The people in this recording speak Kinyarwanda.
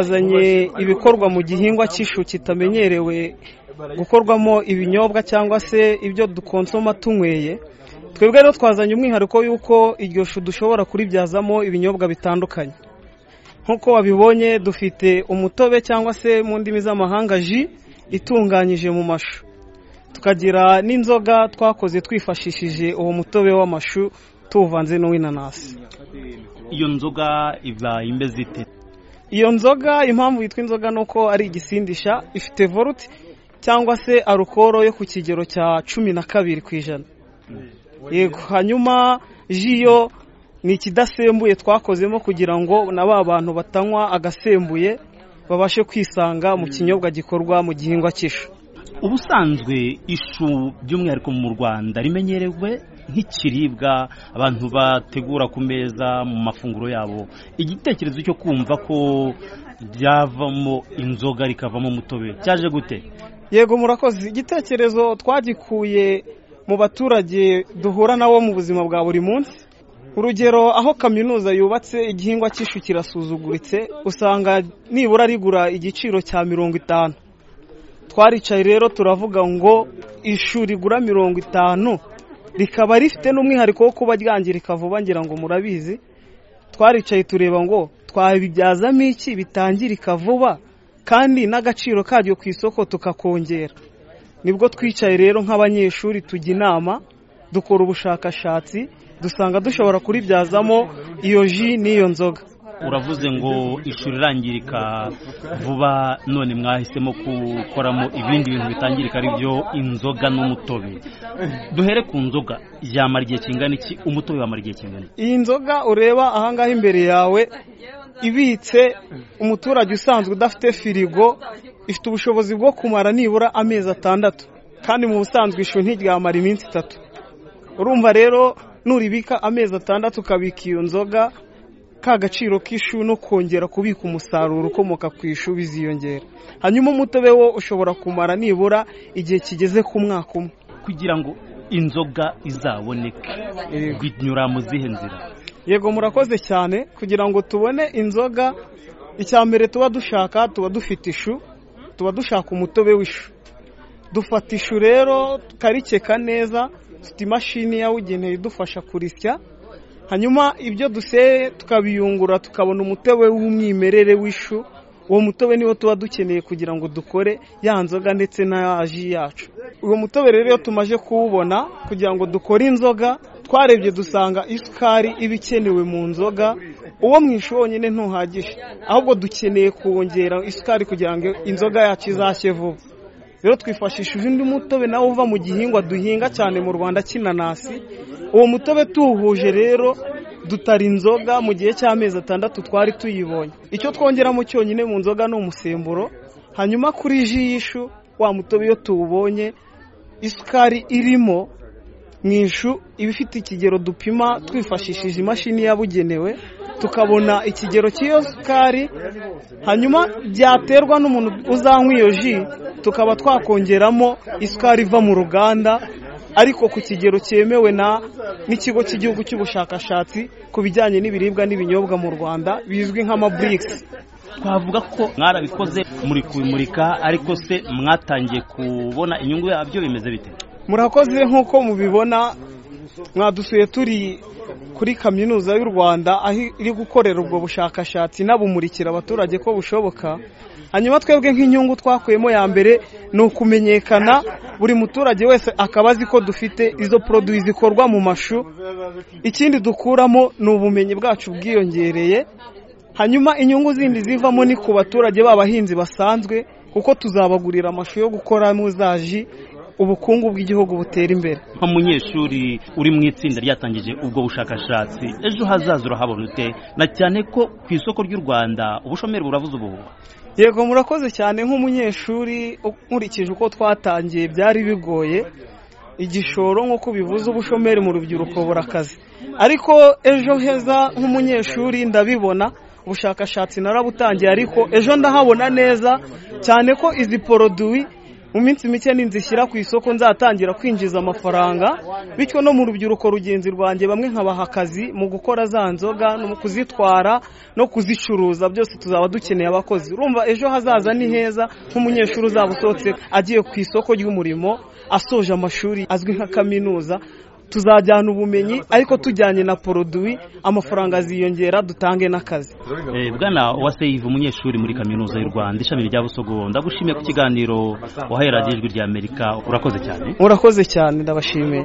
twazanye ibikorwa mu gihingwa cy'ishu kitamenyerewe gukorwamo ibinyobwa cyangwa se ibyo dukonsoma tunyweye twebwe rero twazanye umwihariko y'uko iryo shu dushobora kuribyazamo ibinyobwa bitandukanye nk'uko wabibonye dufite umutobe cyangwa se mu ndimi z'amahanga ji itunganyije mu mashu tukagira n'inzoga twakoze twifashishije uwo mutobe w'amashu tuvanze n'uw'inanasi iyo nzoga iba imeze ite iyo nzoga impamvu yitwa inzoga ni uko ari igisindisha ifite voluti cyangwa se arukoro yo ku kigero cya cumi na kabiri ku ijana yego hanyuma ji yo ni ikidasembuye twakozemo kugira ngo na ba bantu batanywa agasembuye babashe kwisanga mu kinyobwa gikorwa mu gihingwa cy'ishu ubusanzwe ishu by'umwihariko mu rwanda rimenyerewe nk'ikiribwa abantu bategura ku meza mu mafunguro yabo igitekerezo cyo kumva ko ryavamo inzoga rikavamo umutobe cyaje gute yego murakoze igitekerezo twagikuye mu baturage duhura nabo mu buzima bwa buri munsi urugero aho kaminuza yubatse igihingwa cy'ishu kirasuzuguritse usanga nibura rigura igiciro cya mirongo itanu twaricaye rero turavuga ngo ishu rigura mirongo itanu rikaba rifite n'umwihariko wo kuba ryangirika vuba ngira ngo murabizi twaricaye tureba ngo twabibyazamo iki bitangirika vuba kandi n'agaciro karyo ku isoko tukakongera nibwo twicaye rero nk'abanyeshuri tujya inama dukora ubushakashatsi dusanga dushobora kuribyazamo iyo ji n'iyo nzoga uravuze ngo ishuri irangirika vuba none mwahisemo gukoramo ibindi bintu bitangirika ari byo inzoga n'umutobe duhere ku nzoga yamara igihe kingana iki umutobe wamara igihe kingana iki iyi nzoga ureba ahangaha imbere yawe ibitse umuturage usanzwe udafite firigo ifite ubushobozi bwo kumara nibura amezi atandatu kandi mu busanzwe ishu ntiryamara iminsi itatu urumva rero nuribika amezi atandatu ukabika iyo nzoga ka gaciro k'ishu no kongera kubika umusaruro ukomoka ku ishu biziyongera hanyuma umutobe wo ushobora kumara nibura igihe kigeze ku mwaka umwe kugira ngo inzoga izaboneke binyura mu zihe nzira yego murakoze cyane kugira ngo tubone inzoga icya mbere tuba dushaka tuba dufite ishu tuba dushaka umutobe w'ishu dufata ishu rero tukarikeka neza dufite imashini yabugenewe idufasha kurisya hanyuma ibyo duseye tukabiyungura tukabona umutobe w'umwimerere w'ishu uwo mutobe niwo tuba dukeneye kugira ngo dukore ya nzoga ndetse na ji yacu uwo mutobe rero iyo tumaze kuwubona kugira ngo dukore inzoga twarebye dusanga isukari iba ikenewe mu nzoga uwo mu ishu wonyine ntuhagije ahubwo dukeneye kongera isukari kugira ngo inzoga yacu izashye vuba rero twifashishije undi mutobe nawo uva mu gihingwa duhinga cyane mu rwanda cy'inanasi uwo mutobe tuwuhuje rero dutara inzoga mu gihe cy'amezi atandatu twari tuyibonye icyo twongeramo cyonyine mu nzoga ni umusemburo hanyuma kuri ji y'ishu wa mutobe iyo tuwubonye isukari irimo mu ishu iba ifite ikigero dupima twifashishije imashini yabugenewe tukabona ikigero cy'iyo sukari hanyuma byaterwa n'umuntu uzanywa iyo ji tukaba twakongeramo isukari iva mu ruganda ariko ku kigero cyemewe na n'ikigo cy'igihugu cy'ubushakashatsi ku bijyanye n'ibiribwa n'ibinyobwa mu rwanda bizwi nk'amaburikisi twavuga ko mwarabikoze muri kubimurika ariko se mwatangiye kubona inyungu yabyo bimeze bite murakoze nk'uko mubibona mwadusuye turi kuri kaminuza y'u rwanda aho iri gukorera ubwo bushakashatsi inabumurikira abaturage ko bushoboka hanyuma twebwe nk'inyungu twakuyemo ya mbere ni ukumenyekana buri muturage wese akaba azi ko dufite izo poroduwi zikorwa mu mashu ikindi dukuramo ni ubumenyi bwacu bwiyongereye hanyuma inyungu zindi zivamo ni ku baturage b'abahinzi basanzwe kuko tuzabagurira amashu yo gukoramo za ji ubukungu bw'igihugu butera imbere nk'umunyeshuri uri mu itsinda ryatangije ubwo bushakashatsi ejo hazaza urahabona ute na cyane ko ku isoko ry'u rwanda ubushomeri buravuze ubuhuha yego murakoze cyane nk'umunyeshuri nkurikije uko twatangiye byari bigoye igishoro nk'uko bivuze ubushomeri mu rubyiruko burakaze ariko ejo heza nk'umunyeshuri ndabibona ubushakashatsi narabutangiye ariko ejo ndahabona neza cyane ko izi poroduwi mu minsi mike ninzishyira ku isoko nzatangira kwinjiza amafaranga bityo no mu rubyiruko rugenzi rwanjye bamwe nkabaha akazi mu gukora za nzoga no mu kuzitwara no kuzicuruza byose tuzaba dukeneye abakozi urumva ejo hazaza ni heza nk'umunyeshuri uzaba usohotse agiye ku isoko ry'umurimo asoje amashuri azwi nka kaminuza tuzajyana ubumenyi ariko tujyanye na poroduwi amafaranga aziyongera dutange n'akazi Eh, bwana waseyive umunyeshuri muri kaminuza y'u rwanda ishami rya busogo ndagushimiye ku kiganiro wahereye ijwi ry'amerika urakoze cyane murakoze cyane ndabashimiye